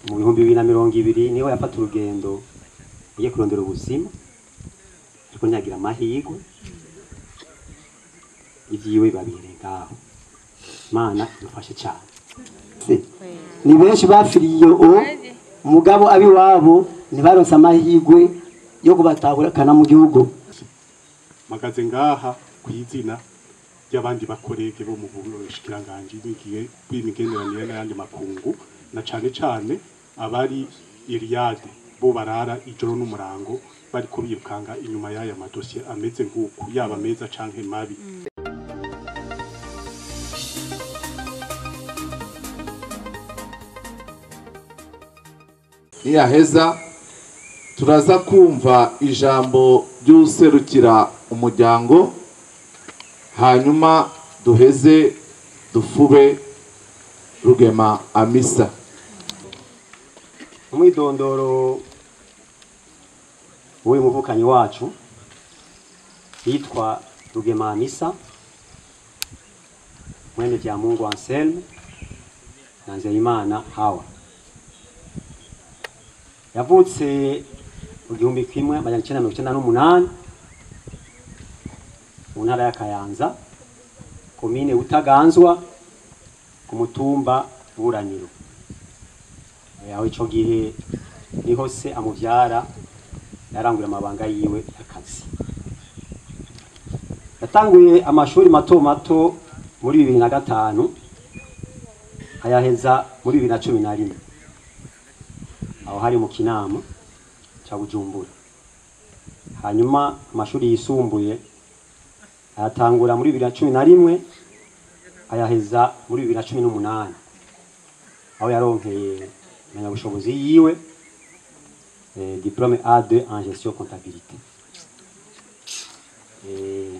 mu bihumbi bibiri na mirongo ibiri niho yafata urugendo ugiye kurondera ubuzima ariko ntiyagira amahirwe ibyiwe babihereye ngaho mana idufashe cyane ni benshi bafiriye o umugabo abiwabo ntibaronse amahirwe yo kubatahukana mu gihugu mpagaze ngaha ku izina ry'abandi bakorege bo mu bushikiranganji b'igihe bw'imigenderanire n'ayandi makungu na cane cane abari Iliade bo barara ijoro n'umurango bariko birukanga inyuma y'aya madosiye ameze nk'uku yaba meza canke mabi niyaheza turaza kumva ijambo ry'userukira umuryango hanyuma duheze dufube rugema amisa umwidondoro w'uyu muvukanyi wacu yitwa rugema misa mwene vya mungu anselme na nzeyimana hawa yavutse mu gihumbi kimwe amajana icenda mirongo icenda n'umunani mu ntara ya kayanza komine butaganzwa ku mutumba buraniro aho ico gihe niho se amuvyara yarangura amabanga yiwe y'akazi yatanguye amashuri mato mato muri bibiri na gatanu ayaheza muri bibiri na cumi na rimwe aho hari mu kinama ca bujumbura hanyuma amashuri yisumbuye ayatangura muri bibiri na cumi na rimwe ayaheza muri bibiri na cumi n'umunani aho yaronkeye impamyabushobozi yiwe eh, diplôme A2 en gestion comptabilité Eh,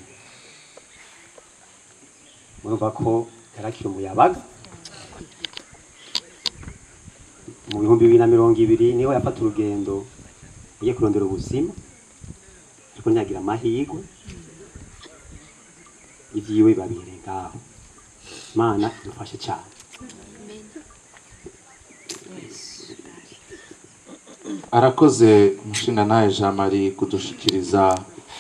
murumva ko yarakira umuyabaga mu bihumbi bibiri na mirongo ibiri niho yafata urugendo ugiye kurondera ubuzima ariko ntiyagira amahirwe ibyiwe babihereye ngaho mana idufashe cyane arakoze umushinga nawe jean marie kudushikiriza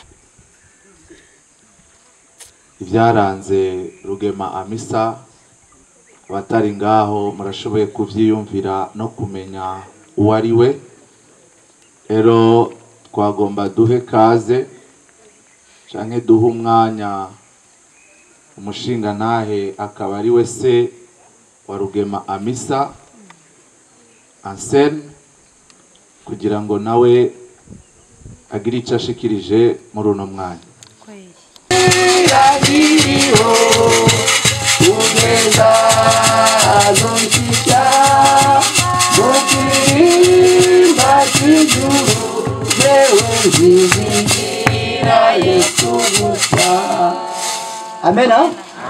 ibyaranze rugema amisa abatari ngaho murashoboye kubyiyumvira no kumenya uwo ari we rero twagomba duhe kaze cyangwa duhe umwanya umushinga ntahe akaba ari we se wa rugema amisa anselme kugira ngo nawe agire icyo ashikirije muri uno mwanya amena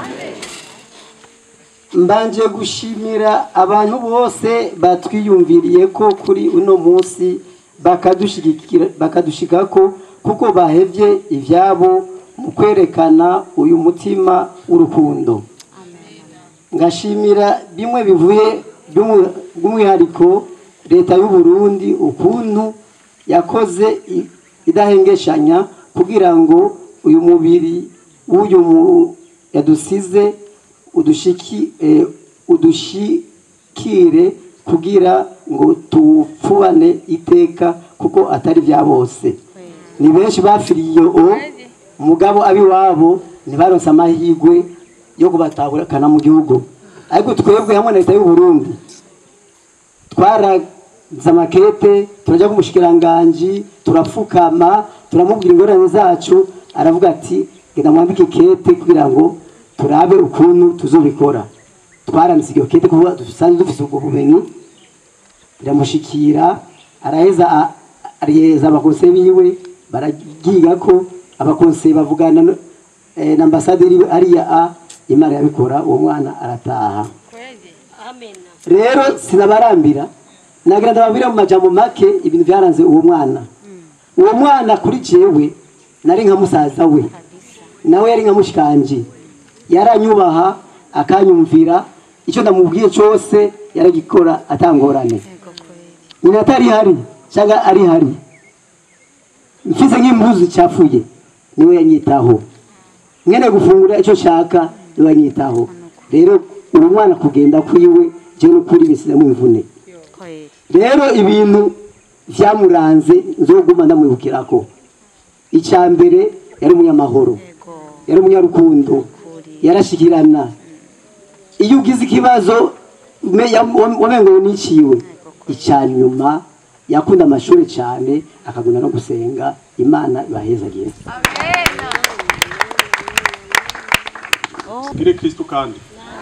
mbanje gushimira abantu bose batwiyumviriye ko kuri uno munsi bakadushigikira bakadushigako kuko bahevye ivyabo mu kwerekana uyu mutima w'urukundo ngashimira bimwe bivuye by'umu- by'umwihariko leta y'u Burundi ukuntu yakoze i- idahengeshanya kugira ngo uyu mubiri w'uyu mu- yadusize udushiki eh, udushikire kugira ngo tupfubane iteka kuko atari bya bose ni benshi bafiriye o umugabo abiwabo ntibaronse amahirwe yo kubatahukana mu gihugu ariko twebwe hamwe na leta y'u Burundi twaragize amakete turajya ku mushikiranganji turapfukama turamubwira ingorane zacu aravuga ati genda mwambike kete kugira ngo turabe ukuntu tuzobikora twaranditse iyo kete kuko dusanzwe dufite ubwo bumenyi iramushikira araheza a- ariheza abakonseye biwe baragiga ko abakonseye bavugana no- eh, na ambasaderi we ariya a imana yabikora uwo mwana arataha rero sinabarambira nagira ndababwira mu majambo make ibintu byaranze uwo mwana uwo mwana kuri jewe nari nka musaza we nawe yari nka mushikanje yaranyubaha akanyumvira icyo ndamubwiye cyose yaragikora atangorane nyina atari hari cyangwa ari hari mfise nk'impuzu zicafuye niwe yanyitaho mwene gufungura icyo nshaka niwe yanyitaho rero uwo mwana kugenda kwiwe jewe n'ukuri bisizemo imvune kweli rero ibintu byamuranze nzoguma ndamwibukirako icya mbere yari umunyamahoro yego yari umunyarukundo kuri yarashikirana iyo ugize ikibazo me- ya- wamengo niciwe icya nyuma yakunda amashuri cyane akagunda no gusenga imana ibahezagiye Gire Kristo kandi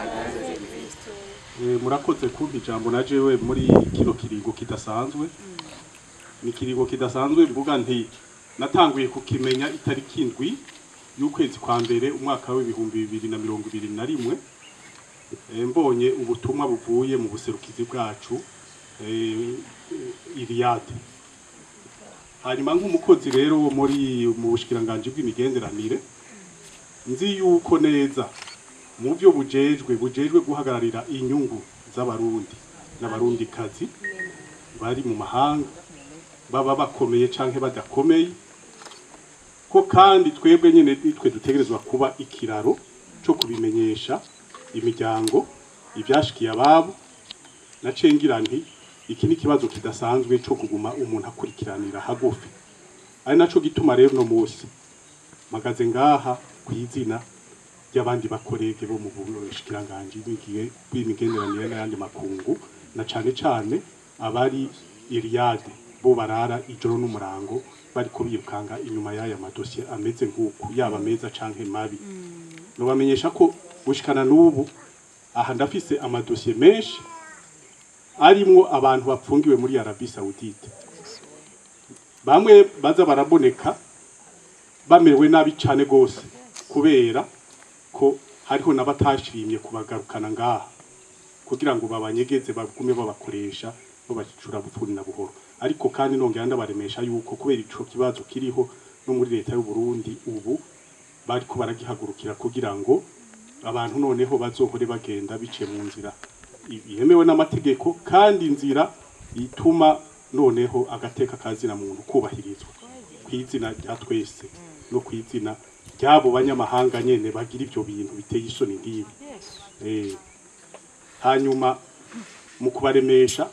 Eh, murakoze kumpa ijambo na jewe muri kino kiringo kidasanzwe ni ikiringo kidasanzwe mvuga nti natanguye kukimenya itariki indwi y'ukwezi kwa mbere umwaka w'ibihumbi bibiri na mirongo ibiri na rimwe Eh, mbonye ubutumwa buvuye mu buserukizi bwacu eh, Iliade hanyuma nk'umukozi rero wo muri mu bushikiranganji bw'imigenderanire nzi yuko neza mu byo bujejwe bujejwe guhagararira inyungu z'abarundi n'abarundikazi bari mu mahanga baba bakomeye canke badakomeye ko kandi twebwe nyene nitwe dutegerezwa kuba ikiraro co kubimenyesha imiryango ivyashikiye ababo naciye ngira nti iki ni ikibazo kidasanzwe co kuguma umuntu akurikiranira hagufi ari naco gituma rero no musi magaze ngaha kw'izina ry'abandi bakorege bo mu bushikiranganji b'igihe bw'imigenderanire n'ayandi makungu na cane cane abari Iliade bo barara ijoro n'umurango bari kubirukanga inyuma y'aya madosiye ameze nk'uku yaba meza canke mabi nobamenyesha ko gushikana n'ubu aha ndafise amadosiye menshi arimwo abantu bapfungiwe muri Arabie Saoudite bamwe baza baraboneka bamerewe nabi cane gose kubera ko hariho n'abatashimye kubagarukana ngaha kugira ngo babanyegeze bagume babakoresha babacura bupfuni na buhoro ariko kandi nongera ndabaremesha yuko kubera ico kibazo kiriho no muri leta y'u Burundi ubu bariko baragihagurukira kugira ngo abantu noneho bazohore bagenda biciye mu nzira yemewe n'amategeko kandi inzira ituma noneho agateka kazina muntu kubahirizwa kw'izina rya twese no kw'izina ry'abo banyamahanga nyene bagira ivyo bintu biteye isoni nk'ibi Eh, hanyuma mu kubaremesha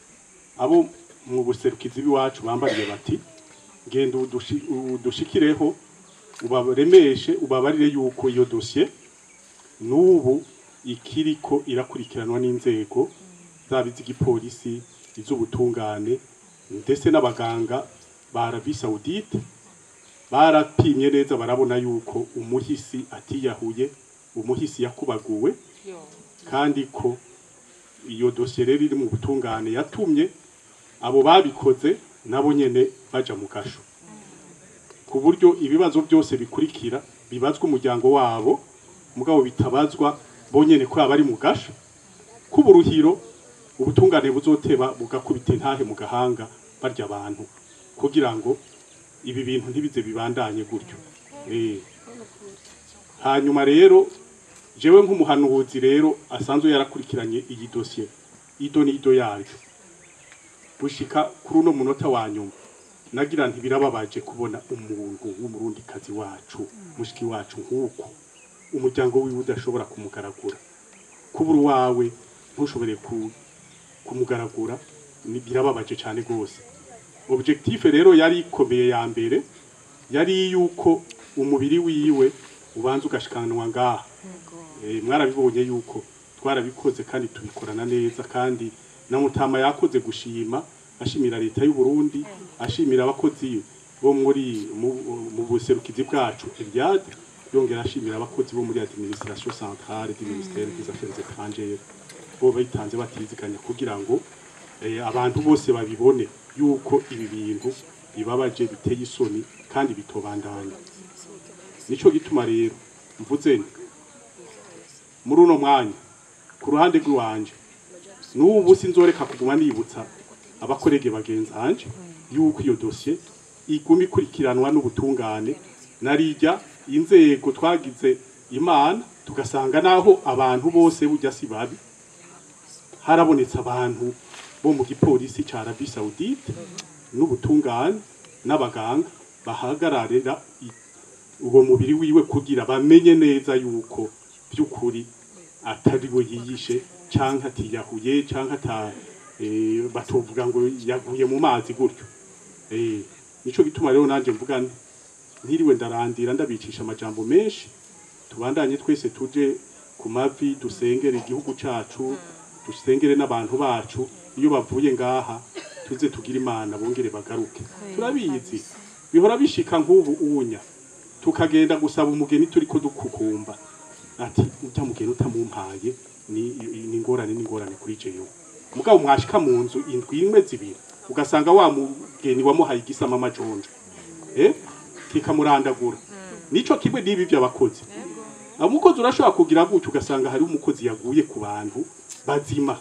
abo mu buserukizi b'iwacu bambariye bati genda udushi- udushikireho ubaremeshe ubabarire yuko iyo dosiye n'ubu ikiriko irakurikiranwa n'inzego zaba iz'igipolisi iz'ubutungane ndetse n'abaganga ba Arabie Saoudite barapimye neza barabona yuko umuhisi atiyahuye umuhisi yakubaguwe kandi ko iyo dosiye rero iri mu butungane yatumye abo babikoze nabo nyene baja mu gasho ku buryo ibibazo byose bikurikira bibazwa umuryango wabo mugabo bitabazwa bonyene ko abari mu gasho k'uburuhiro ubutungane buzoteba bugakubita intahe mu gahanga barya abantu kugira ngo ibi bintu ntibize bibandanye gutyo Eh. hanyuma rero jewe nk'umuhanuzi rero asanzwe yarakurikiranye iyi dosiye ido n'ido yayo gushika kuri uno munota wa nyuma nagira nti birababaje kubona umuntu w'umurundikazi wacu mushiki wacu nk'uko umuryango wiwe udashobora kumugaragura kubura uwawe ntushobore ku- kumugaragura ni- birababaje cyane rwose objectif rero yari ikomeye ya mbere yari yuko umubiri wiwe ubanza ugashikanwa ngaha Eh, mwarabibonye yuko twarabikoze kandi tubikorana neza kandi na mutama yakoze gushima ashimira leta y'u Burundi ashimira abakozi bo muri mu, mu buserukizi bwacu Eliade yongera ashimira abakozi bo muri administration centrale du ministère des affaires étrangères bo bayitanze batiziganya kugira ngo eh, abantu bose babibone yuko ibi bintu bibabaje biteye isoni kandi bitobandanya nico gituma rero mvuze nti muri uno mwanya ku ruhande rw'iwanje n'ubu sinzoreka kuguma nibutsa abakorege bagenzi hanje yuko iyo dosiye iguma ikurikiranwa n'ubutungane narijya inzego twagize imana tugasanga naho abantu bose bujya si babi harabonetse abantu bo mu gipolisi ca Arabie Saoudite n'ubutungane n'abaganga bahagararira i- uwo mubiri wiwe kugira bamenye neza yuko by'ukuri atari we yiyishe canke atiyahuye canke ata eh, batovuga ngo yaguye mu mazi gutyo eh, nico gituma rero nanje mvuga nti ntiriwe ndarandira ndabicisha amajambo menshi tubandanye twese tuje ku mavi dusengere igihugu cacu dusengere n'abantu bacu iyo bavuye ngaha tuze tugire imana bongere bagaruke turabizi bihora bishika nk'ubu unya tukagenda gusaba umugeni turiko dukukumba ati ujya mugeni utamumpaye ni ni ingorane ni ingorane kuri jewe mugabo mwashika mu nzu indwi imwe zibiri ugasanga wa mugeni wamuhaye igisama amajonjo eh kikamurandagura nico kimwe n'ibi by'abakozi umukozi urashobora kugira gutyo ugasanga hari umukozi yaguye ku bantu bazima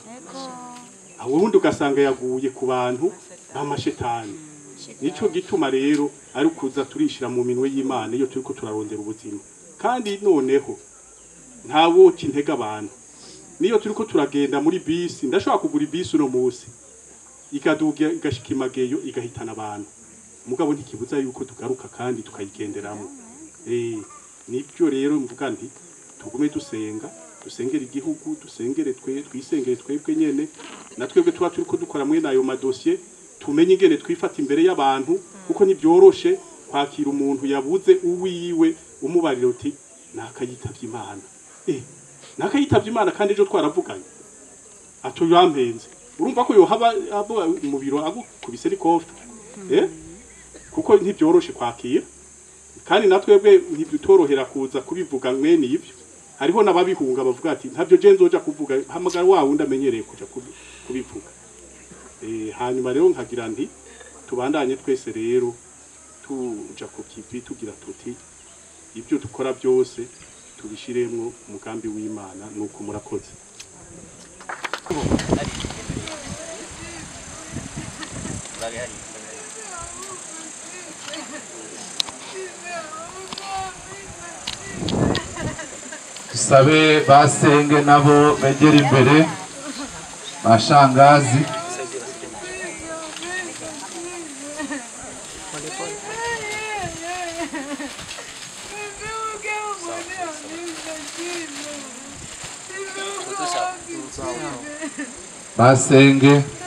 aho ubundi ugasanga yaguye ku bantu b'amashetani nico gituma rero ari ukuza turishira mu minwe y'imana iyo turiko turarondera ubuzima kandi noneho nta woca intege abantu niyo turiko turagenda muri bisi ndashobora kugura ibisi uno munsi ikaduga igashika imageyo igahitana abantu mugabo ntikibuza yuko tugaruka kandi tukayigenderamo eh nibyo rero mvuga nti tugume dusenga dusengere igihugu dusengere twe twisengere twebwe nyene na twebwe tuba turiko dukora mwene ayo madosiye tumenye ingene twifata imbere y'abantu kuko ntibyoroshe kwakira umuntu yabuze uwiwe umubarira uti nakayitavye imana eh nakayitavye imana kandi ejo twaravuganye atuyampenze urumva ko yohaba abo mu biro agukubise n'ikofi eh kuko ntibyoroshe kwakira kandi natwebwe ntibitorohera kuza kubivuga mwene ibyo hariho n'ababihunga bavuga ati ntabyo je nzoja kuvuga hamagara wa wundi amenyereye kuja kubi- kubivuga eh hanyuma rero nkagira nti tubandanye twese rero tuja ku kivi tugira tuti ibyo dukora byose tubishiremwo umugambi w'Imana nuko murakoze dusabe basenge nabo begera imbere bashangazi basenge